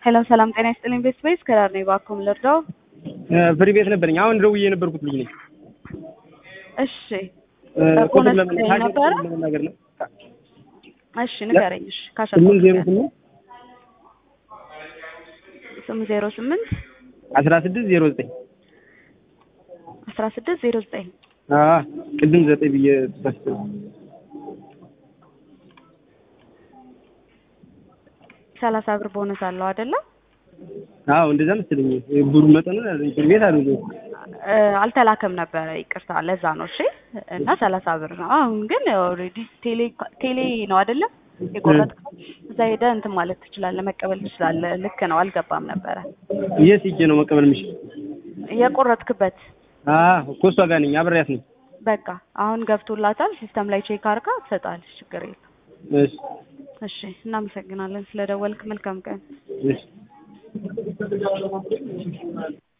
ሄሎ ሰላም ጤና ይስጥልኝ ቤት ስፔስ ከዳር ነኝ እባክዎ ምን ልርዳው? ፍሪ ቤት ነበረኝ። አሁን ደውዬ የነበርኩት ልጅ ነኝ። እሺ ቁጥር ቦነስ ለምን- ላይ ነበረ? ለመናገር ነው። እሺ ንገረኝ። እሺ ስምንት ዜሮ ካሸነፍኩ ስምንት ስምንት ዜሮ ስምንት አስራ ስድስት ዜሮ ዘጠኝ አስራ ስድስት ዜሮ ዘጠኝ አዎ ቅድም ዘጠኝ ብዬ ተሳስቼ ነው። ሰላሳ ብር ቦነስ አለው አይደለ? አዎ እንደዛ መሰለኝ። ብሩ መጠኑ ፍሪ ቤት አሉ እ፣ አልተላከም ነበረ ይቅርታ፣ ለዛ ነው። እሺ እና ሰላሳ ብር ነው። አሁን ግን ኦልሬዲ ቴሌ ቴሌ ነው አይደለ? የቆረጥከው እዛ ሄደህ እንትን ማለት ትችላለህ፣ መቀበል ትችላለህ። ልክ ነው፣ አልገባም ነበረ የት ሂጄ ነው መቀበል የምችል? የቆረጥክበት። አዎ እኮ እሷ ጋር ነኝ፣ አብሬያት ነኝ። በቃ አሁን ገብቶላታል። ሲስተም ላይ ቼክ አድርጋ ትሰጣለች። ችግር የለም። እሺ እሺ እናመሰግናለን ስለደወልክ። መልካም ቀን። እሺ